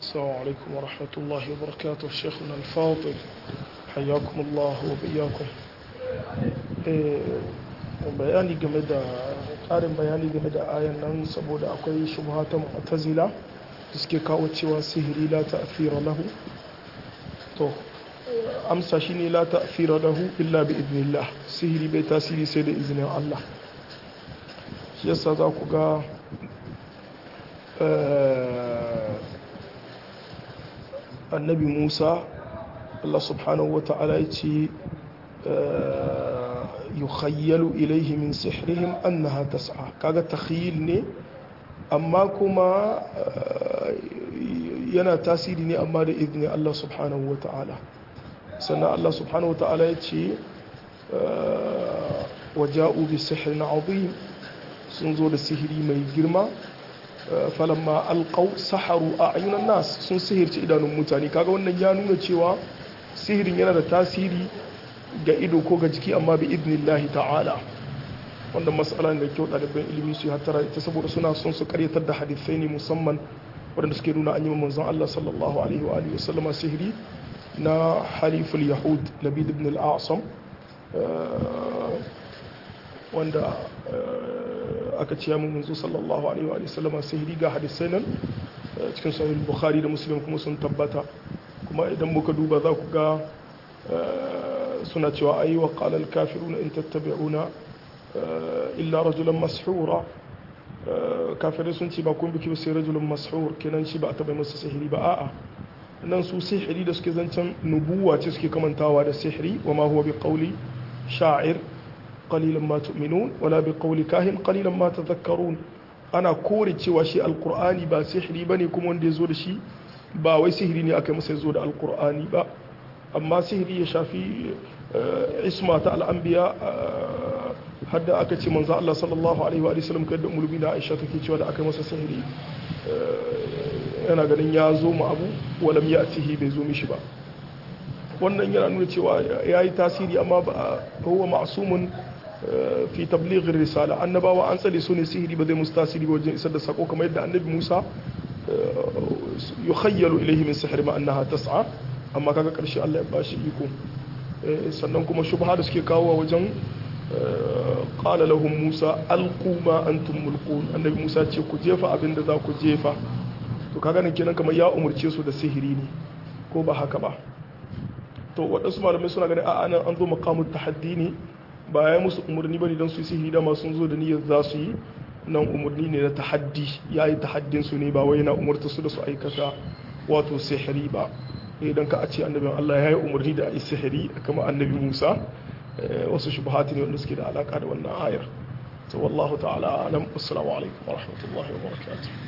السلام عليكم ورحمة الله وبركاته شيخنا الفاضل حياكم الله وبياكم bayani game da ƙarin bayani game da ayan nan saboda akwai shubha ta mu'tazila da suke kawo cewa sihiri la ta'thira lahu to amsa shine la ta'thira lahu illa bi idnillah sihiri bai tasiri sai da izinin Allah shi yasa za ku ga annabi Musa Allah subhanahu wa ta'ala ya ce yukhayyalu ilaihi min sihrihim annaha tas'a kaga takhyil ne amma kuma yana tasiri ne amma da izini Allah subhanahu wa ta'ala sannan Allah subhanahu wa ta'ala ya ce waja'u bi sihrin azim sun zo da sihiri mai girma falamma alqaw saharu a'yunan nas sun sihirci idanun mutane kaga wannan ya nuna cewa sihirin yana da tasiri ga ido ko ga jiki amma bi idnillahi ta'ala wanda mas'ala da kyau ɗaliban ilimi su hattara ita saboda suna son su karyatar da hadisai ne musamman waɗanda suke nuna an yi manzon Allah sallallahu alaihi wa alihi wasallama sihiri na haliful yahud labid ibn al-a'sam wanda aka ciya mun manzo sallallahu alaihi wa sallama sihiri ga hadisai nan cikin sahih bukhari da muslim kuma sun tabbata kuma idan muka duba za ku ga suna cewa ayi wa qala al kafiruna in tattabi'una illa rajulan mashura kafirai sun ce ba kun biki sai rajulun mashur kenan shi ba a taba masa sihiri ba a'a nan su sihiri da suke zancen nubuwa ce suke kamantawa da sihiri wa ma huwa bi qawli sha'ir qalilan ma tu'minun wala bi qawli kahin qalilan ma tadhakkarun ana kore cewa shi alqur'ani ba sihiri bane kuma wanda ya zo da shi ba wai sihiri ne aka masa zo da alqur'ani ba amma sihiri ya shafi isma ta al'anbiya hadda aka ce manzo Allah sallallahu alaihi wa sallam kai da mulbi da Aisha take cewa da aka masa sihiri yana ganin ya zo mu abu walam ya'tihi bai zo mishi ba wannan yana nuna cewa yayi tasiri amma ba huwa ma'sumun fi tabligh risala annabawa an tsare su ne sihiri ba zai musu tasiri ba wajen isar da sako kamar yadda annabi Musa yukhayyalu ilayhi min sihri ma annaha tas'a amma kaga karshe Allah ya bashi iko sannan kuma shubha da suke kawo wajen qala lahum Musa alqu ma antum mulqun annabi Musa ce ku jefa abin da za ku jefa to kaga nan kenan kamar ya umurce su da sihiri ne ko ba haka ba to waɗansu malamai suna ganin a anan an zo maqamut tahaddi ne ba ya musu umarni bane dan su yi sihiri da ma sun zo da niyyar za su yi nan umarni ne na tahaddi yayi tahaddin su ne ba wai na umurta su da su aikata wato sihiri ba idan ka a ce annabin Allah ya yi umarni da a yi sihiri kama annabi Musa wasu shubhati ne wanda suke da alaka da wannan ayar to wallahu ta'ala alam assalamu alaikum wa rahmatullahi wa barakatuh